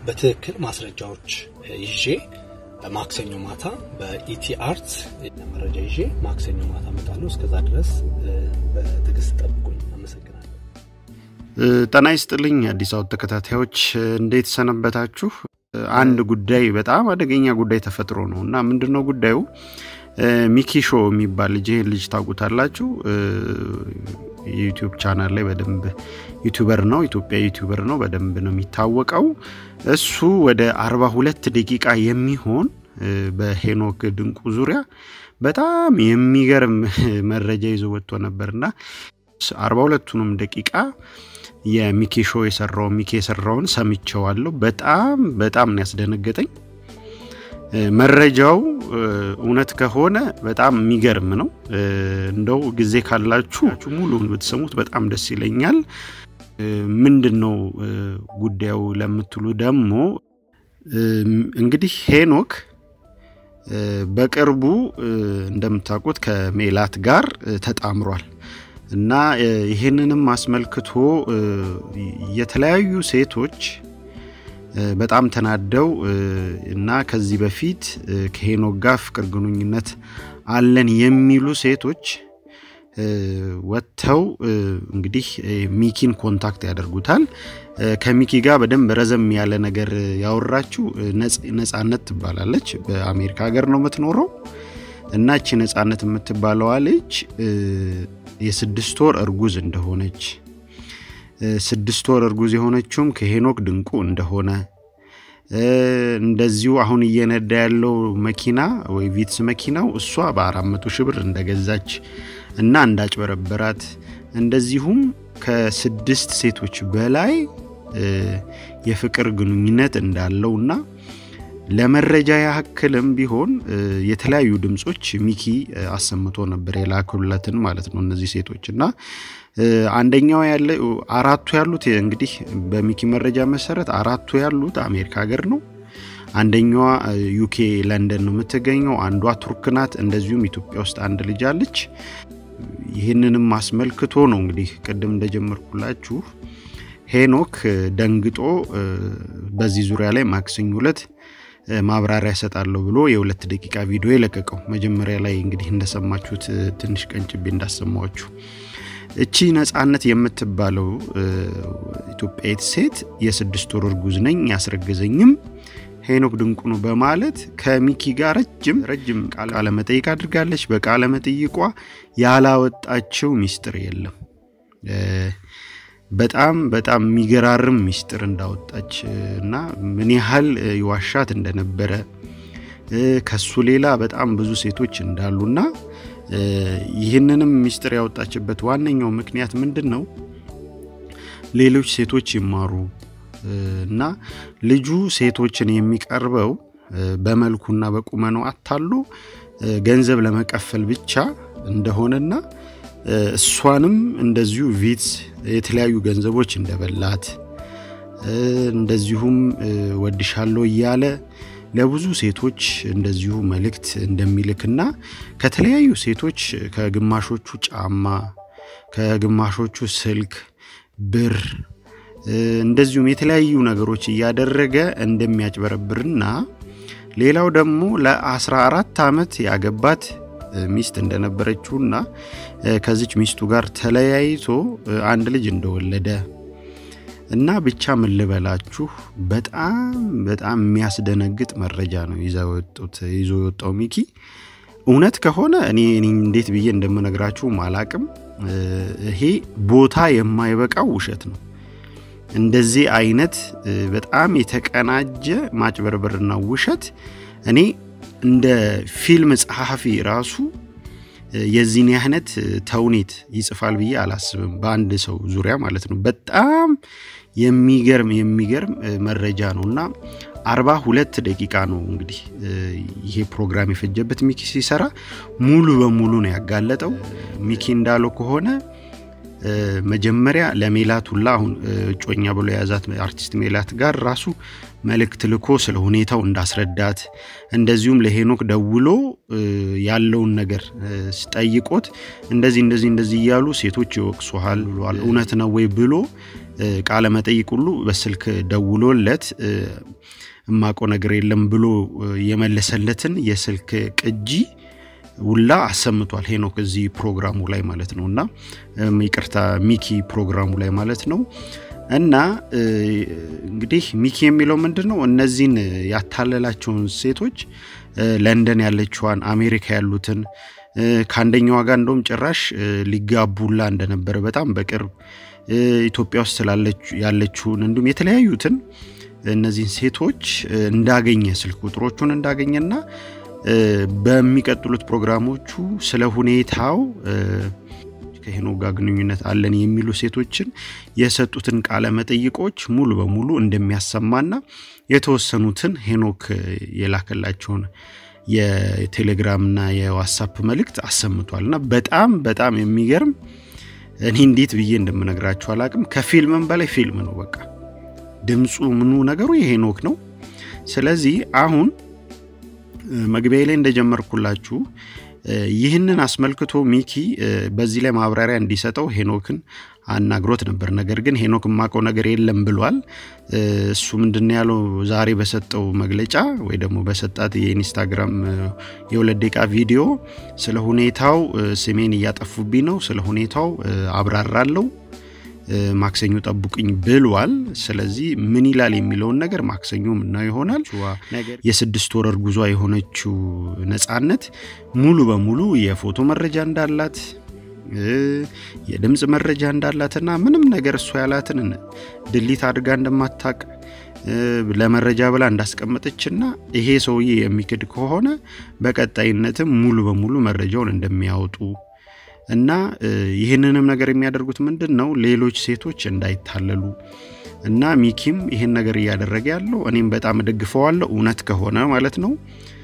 በትክክል ማስረጃዎች ይዤ ማክሰኞ ማታ በኢቲ አርት መረጃ ይዤ ማክሰኞ ማታ እመጣለሁ። እስከዛ ድረስ በትዕግስት ጠብቁኝ። አመሰግናለሁ። ጤና ይስጥልኝ አዲስ አበባ ተከታታዮች እንዴት ሰነበታችሁ? አንድ ጉዳይ በጣም አደገኛ ጉዳይ ተፈጥሮ ነው እና ምንድን ነው ጉዳዩ? ሚኪ ሾ የሚባል ልጅ ይህን ልጅ ታውቁታላችሁ። የዩቲዩብ ቻናል ላይ በደንብ ዩቲዩበር ነው፣ ኢትዮጵያ ዩቲዩበር ነው፣ በደንብ ነው የሚታወቀው። እሱ ወደ 42 ደቂቃ የሚሆን በሄኖክ ድንቁ ዙሪያ በጣም የሚገርም መረጃ ይዞ ወጥቶ ነበርና 42ቱንም ደቂቃ የሚኪ ሾ የሰራው ሚኪ የሰራውን ሰምቸዋለሁ። በጣም በጣም ነው ያስደነገጠኝ። መረጃው እውነት ከሆነ በጣም የሚገርም ነው። እንደው ጊዜ ካላችሁ ሙሉን ብትሰሙት በጣም ደስ ይለኛል። ምንድን ነው ጉዳዩ ለምትሉ ደግሞ እንግዲህ ሄኖክ በቅርቡ እንደምታውቁት ከሜላት ጋር ተጣምሯል እና ይህንንም አስመልክቶ የተለያዩ ሴቶች በጣም ተናደው እና ከዚህ በፊት ከሄኖክ ጋር ፍቅር ግንኙነት አለን የሚሉ ሴቶች ወጥተው እንግዲህ ሚኪን ኮንታክት ያደርጉታል። ከሚኪ ጋር በደንብ ረዘም ያለ ነገር ያወራችው ነጻነት ትባላለች። በአሜሪካ ሀገር ነው የምትኖረው እና እቺ ነጻነት የምትባለዋ ልጅ የስድስት ወር እርጉዝ እንደሆነች ስድስት ወር እርጉዝ የሆነችውም ከሄኖክ ድንቁ እንደሆነ እንደዚሁ አሁን እየነዳ ያለው መኪና ወይ ቪትስ መኪናው እሷ በአራት መቶ ሺህ ብር እንደገዛች እና እንዳጭበረበራት እንደዚሁም ከስድስት ሴቶች በላይ የፍቅር ግንኙነት እንዳለው እና ለመረጃ ያክልም ቢሆን የተለያዩ ድምፆች ሚኪ አሰምቶ ነበር የላኩለትን ማለት ነው እነዚህ ሴቶች እና አንደኛው ያለ አራቱ ያሉት እንግዲህ በሚኪ መረጃ መሰረት አራቱ ያሉት አሜሪካ ሀገር ነው። አንደኛዋ ዩኬ ለንደን ነው የምትገኘው። አንዷ ቱርክ ናት። እንደዚሁም ኢትዮጵያ ውስጥ አንድ ልጅ አለች። ይህንንም አስመልክቶ ነው እንግዲህ ቅድም እንደጀመርኩላችሁ ሄኖክ ደንግጦ በዚህ ዙሪያ ላይ ማክሰኞ ዕለት ማብራሪያ እሰጣለሁ ብሎ የሁለት ደቂቃ ቪዲዮ የለቀቀው መጀመሪያ ላይ እንግዲህ እንደሰማችሁት ትንሽ ቀንጭቤ እንዳሰማችሁ እቺ ነጻነት የምትባለው ኢትዮጵያዊት ሴት የስድስት ወር እርጉዝ ነኝ ያስረገዘኝም ሄኖክ ድንቁ ነው በማለት ከሚኪ ጋር ረጅም ረጅም ቃለ መጠይቅ አድርጋለች። በቃለ መጠይቋ ያላወጣችው ሚስጥር የለም። በጣም በጣም የሚገራርም ሚስጥር እንዳወጣች እና ምን ያህል ይዋሻት እንደነበረ ከሱ ሌላ በጣም ብዙ ሴቶች እንዳሉና ይህንንም ሚስጥር ያወጣችበት ዋነኛው ምክንያት ምንድን ነው? ሌሎች ሴቶች ይማሩ እና ልጁ ሴቶችን የሚቀርበው በመልኩና በቁመናው አታሎ ገንዘብ ለመቀፈል ብቻ እንደሆነና እሷንም እንደዚሁ ቪትስ የተለያዩ ገንዘቦች እንደበላት እንደዚሁም ወድሻለሁ እያለ ለብዙ ሴቶች እንደዚሁ መልእክት እንደሚልክና ከተለያዩ ሴቶች ከግማሾቹ ጫማ፣ ከግማሾቹ ስልክ፣ ብር እንደዚሁም የተለያዩ ነገሮች እያደረገ እንደሚያጭበረብርና ሌላው ደግሞ ለ14 ዓመት ያገባት ሚስት እንደነበረችውና ከዚች ሚስቱ ጋር ተለያይቶ አንድ ልጅ እንደወለደ እና ብቻ ምን ልበላችሁ በጣም በጣም የሚያስደነግጥ መረጃ ነው ይዞ የወጣው ሚኪ። እውነት ከሆነ እኔ እንዴት ብዬ እንደምነግራችሁም አላቅም። ይሄ ቦታ የማይበቃው ውሸት ነው። እንደዚህ አይነት በጣም የተቀናጀ ማጭበርበርና ውሸት እኔ እንደ ፊልም ጸሐፊ ራሱ የዚህን አይነት ተውኔት ይጽፋል ብዬ አላስብም። በአንድ ሰው ዙሪያ ማለት ነው። በጣም የሚገርም የሚገርም መረጃ ነው እና አርባ ሁለት ደቂቃ ነው እንግዲህ ይሄ ፕሮግራም የፈጀበት ሚኪ ሲሰራ ሙሉ በሙሉ ነው ያጋለጠው። ሚኪ እንዳለው ከሆነ መጀመሪያ ለሜላት ሁላ አሁን እጮኛ ብሎ የያዛት አርቲስት ሜላት ጋር ራሱ መልእክት ልኮ ስለ ሁኔታው እንዳስረዳት እንደዚሁም ለሄኖክ ደውሎ ያለውን ነገር ጠይቆት እንደዚህ እንደዚህ እንደዚህ እያሉ ሴቶች ይወቅሱሃል ብሏል፣ እውነት ነው ወይ ብሎ ቃለ መጠይቅ ሁሉ በስልክ ደውሎለት እማቆ ነገር የለም ብሎ የመለሰለትን የስልክ ቅጂ ውላ አሰምቷል ሄኖክ እዚህ ፕሮግራሙ ላይ ማለት ነው። እና ይቅርታ ሚኪ ፕሮግራሙ ላይ ማለት ነው። እና እንግዲህ ሚኪ የሚለው ምንድን ነው? እነዚህን ያታለላቸውን ሴቶች ለንደን ያለችዋን አሜሪካ ያሉትን ከአንደኛዋ ጋር እንደውም ጭራሽ ሊጋቡላ እንደነበረ በጣም በቅርብ ኢትዮጵያ ውስጥ ያለችውን እንዲሁም የተለያዩትን እነዚህን ሴቶች እንዳገኘ ስልክ ቁጥሮቹን እንዳገኘና በሚቀጥሉት ፕሮግራሞቹ ስለ ሁኔታው ከሄኖክ ጋር ግንኙነት አለን የሚሉ ሴቶችን የሰጡትን ቃለ መጠይቆች ሙሉ በሙሉ እንደሚያሰማና የተወሰኑትን ሄኖክ የላከላቸውን የቴሌግራምና የዋትሳፕ መልእክት አሰምቷል እና በጣም በጣም የሚገርም እኔ እንዴት ብዬ እንደምነግራችሁ አላቅም። ከፊልምም በላይ ፊልም ነው። በቃ ድምፁ ምኑ ነገሩ የሄኖክ ነው። ስለዚህ አሁን መግቢያ ላይ እንደጀመርኩላችሁ ይህንን አስመልክቶ ሚኪ በዚህ ላይ ማብራሪያ እንዲሰጠው ሄኖክን አናግሮት ነበር። ነገር ግን ሄኖክ የማውቀው ነገር የለም ብሏል። እሱ ምንድን ያለው ዛሬ በሰጠው መግለጫ ወይ ደግሞ በሰጣት የኢንስታግራም የሁለት ደቂቃ ቪዲዮ ስለ ሁኔታው ስሜን እያጠፉብኝ ነው፣ ስለ ሁኔታው አብራራለው ማክሰኞ ጠብቁኝ ብሏል። ስለዚህ ምን ይላል የሚለውን ነገር ማክሰኞ ምናየው ይሆናል። የስድስት ወር እርጉዟ የሆነችው ነጻነት ሙሉ በሙሉ የፎቶ መረጃ እንዳላት የድምፅ መረጃ እንዳላትና ምንም ነገር እሷ ያላትን ድሊት አድርጋ እንደማታቅ ለመረጃ ብላ እንዳስቀመጠችና ይሄ ሰውዬ የሚክድ ከሆነ በቀጣይነትም ሙሉ በሙሉ መረጃውን እንደሚያወጡ እና ይህንንም ነገር የሚያደርጉት ምንድን ነው ሌሎች ሴቶች እንዳይታለሉ እና ሚኪም ይህን ነገር እያደረገ ያለው እኔም በጣም እደግፈዋለሁ እውነት ከሆነ ማለት ነው።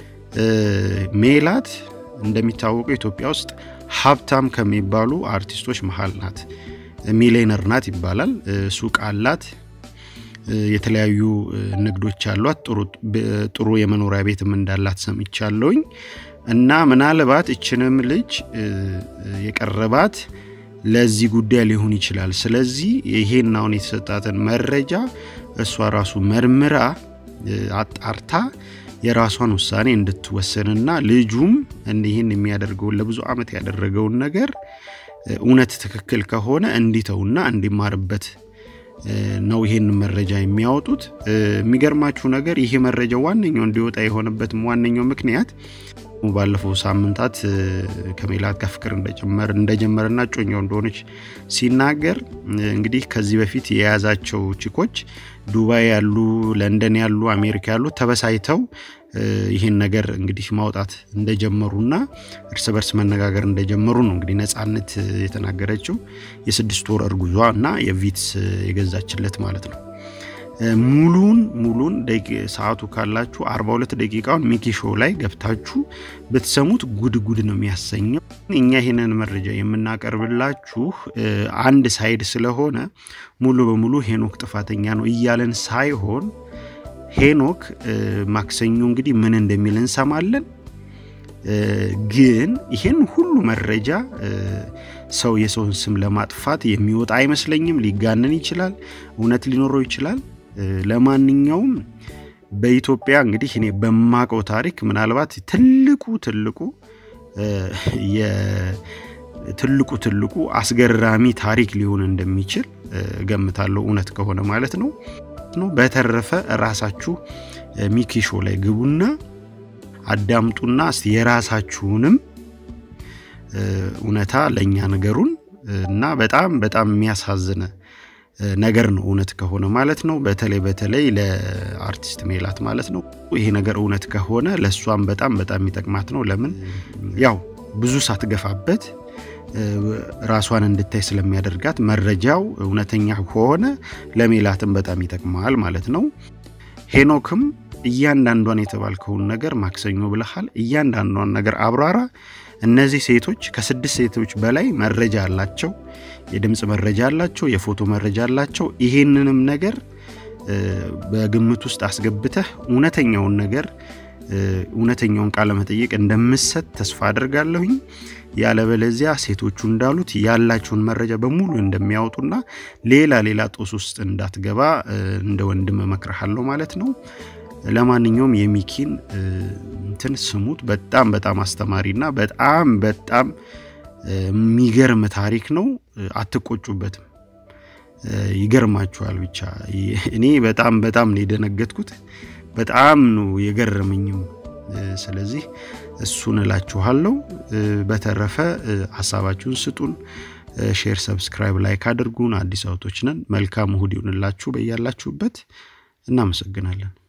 ሜላት እንደሚታወቀው ኢትዮጵያ ውስጥ ሀብታም ከሚባሉ አርቲስቶች መሀል ናት። ሚሊነር ናት ይባላል። ሱቅ አላት። የተለያዩ ንግዶች አሏት። ጥሩ የመኖሪያ ቤትም እንዳላት ሰምቻለሁኝ። እና ምናልባት እችንም ልጅ የቀረባት ለዚህ ጉዳይ ሊሆን ይችላል። ስለዚህ ይሄን አሁን የተሰጣትን መረጃ እሷ ራሱ መርምራ አጣርታ የራሷን ውሳኔ እንድትወሰንና ልጁም ይህን የሚያደርገውን ለብዙ ዓመት ያደረገውን ነገር እውነት ትክክል ከሆነ እንዲተውና እንዲማርበት ነው ይሄን መረጃ የሚያወጡት። የሚገርማችሁ ነገር ይሄ መረጃ ዋነኛው እንዲወጣ የሆነበትም ዋነኛው ምክንያት ባለፈው ሳምንታት ከሜላት ጋር ፍቅር እንደጀመረና እጮኛው እንደሆነች ሲናገር እንግዲህ ከዚህ በፊት የያዛቸው ቺኮች ዱባይ ያሉ፣ ለንደን ያሉ፣ አሜሪካ ያሉ ተበሳይተው ይህን ነገር እንግዲህ ማውጣት እንደጀመሩና እርስ በርስ መነጋገር እንደጀመሩ ነው እንግዲህ ነጻነት የተናገረችው የስድስት ወር እርጉዟ እና የቪትስ የገዛችለት ማለት ነው። ሙሉን ሙሉን ሰዓቱ ካላችሁ 42 ደቂቃውን ሚኪ ሾው ላይ ገብታችሁ ብትሰሙት ጉድ ጉድ ነው የሚያሰኘው። እኛ ይህንን መረጃ የምናቀርብላችሁ አንድ ሳይድ ስለሆነ ሙሉ በሙሉ ሄኖክ ጥፋተኛ ነው እያለን ሳይሆን ሄኖክ ማክሰኞ እንግዲህ ምን እንደሚል እንሰማለን። ግን ይህን ሁሉ መረጃ ሰው የሰውን ስም ለማጥፋት የሚወጣ አይመስለኝም። ሊጋነን ይችላል፣ እውነት ሊኖረው ይችላል። ለማንኛውም በኢትዮጵያ እንግዲህ እኔ በማቀው ታሪክ ምናልባት ትልቁ ትልቁ ትልቁ ትልቁ አስገራሚ ታሪክ ሊሆን እንደሚችል ገምታለሁ፣ እውነት ከሆነ ማለት ነው ነው። በተረፈ ራሳችሁ ሚኪ ሾው ላይ ግቡና አዳምጡና እስቲ የራሳችሁንም እውነታ ለእኛ ነገሩን እና በጣም በጣም የሚያሳዝነ ነገር ነው እውነት ከሆነ ማለት ነው። በተለይ በተለይ ለአርቲስት ሜላት ማለት ነው ይሄ ነገር እውነት ከሆነ ለእሷም በጣም በጣም የሚጠቅማት ነው። ለምን ያው ብዙ ሳትገፋበት ራሷን እንድታይ ስለሚያደርጋት መረጃው እውነተኛ ከሆነ ለሜላትም በጣም ይጠቅማል ማለት ነው። ሄኖክም እያንዳንዷን የተባልከውን ነገር ማክሰኞ ብለሃል፣ እያንዳንዷን ነገር አብራራ። እነዚህ ሴቶች ከስድስት ሴቶች በላይ መረጃ አላቸው፣ የድምፅ መረጃ አላቸው፣ የፎቶ መረጃ አላቸው። ይሄንንም ነገር በግምት ውስጥ አስገብተህ እውነተኛውን ነገር እውነተኛውን ቃለ መጠይቅ እንደምሰጥ ተስፋ አድርጋለሁኝ። ያለበለዚያ ሴቶቹ እንዳሉት ያላቸውን መረጃ በሙሉ እንደሚያወጡና ሌላ ሌላ ጦስ ውስጥ እንዳትገባ እንደ ወንድም እመክርሃለሁ ማለት ነው። ለማንኛውም የሚኪን እንትን ስሙት። በጣም በጣም አስተማሪና በጣም በጣም የሚገርም ታሪክ ነው። አትቆጩበትም። ይገርማችኋል። ብቻ እኔ በጣም በጣም ነው የደነገጥኩት። በጣም ነው የገረመኝም። ስለዚህ እሱን እላችኋለሁ። በተረፈ ሀሳባችሁን ስጡን። ሼር፣ ሰብስክራይብ፣ ላይክ አድርጉን። አዲስ አውቶች ነን። መልካም እሁድ ይሁንላችሁ በያላችሁበት። እናመሰግናለን።